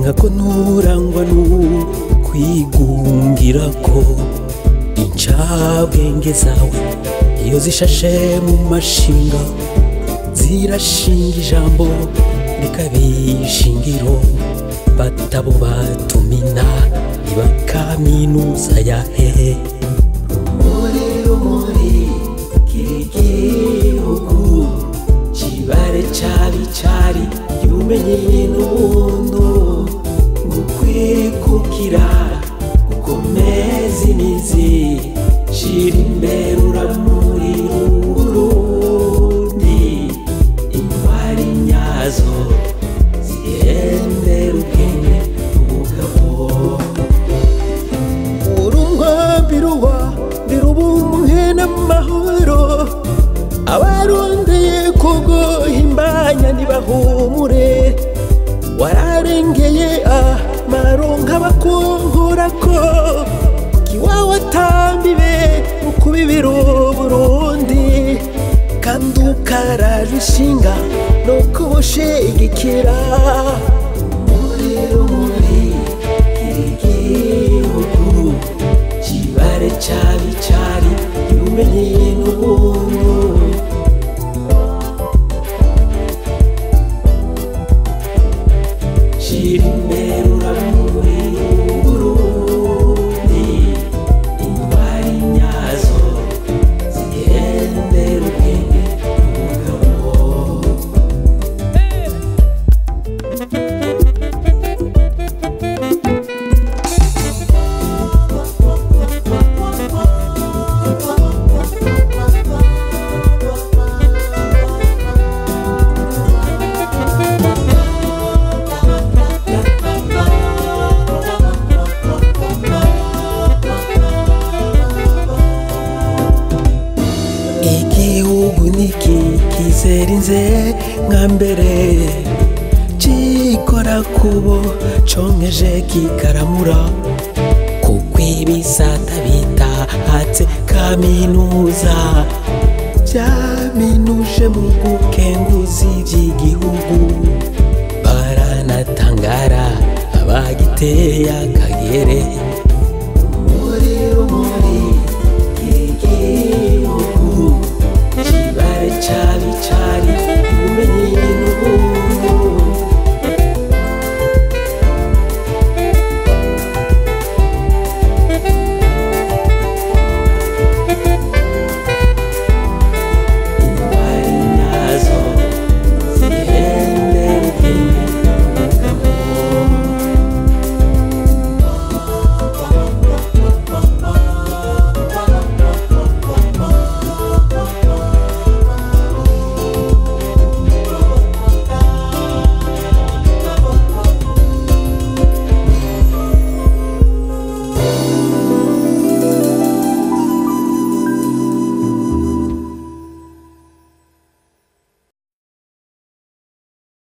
nkako nturangwa n'ukwigungira ko incabwenge zawe iyo zishashe mu mashinga zirashinga ijambo rikabishingiro batabo batumina iba kaminuza ya hehe rumuri rumuri k'igihugu kibare cari cari yumenye n'ubuntu gukwikukira gukomeza imizi shira imbere uramuri urundi intwari nyazo zihendera ubwenge ubugabo urumwambiruwa ndirubumwe n'amahoro abarondeye kuguhimbanya ntibahumure wararengeye amaronka bakungura ko kiwawe atambibe mu kubibira uburundi kandi ukaraje inshinga no kubushigikira muri rumuri igihugu kibare cari cari yumenye n'ubuntu shira imbere uramuri uburundi intwari nyazo zigendera ubwenge umugabo igihugu niki kizerinze nka mbere cikora kubo conkeje kikaramura kuko ibisata bitahatse kaminuza vyaminuje mu gukenguza ivy'igihugu baranatangara abagiteye akagere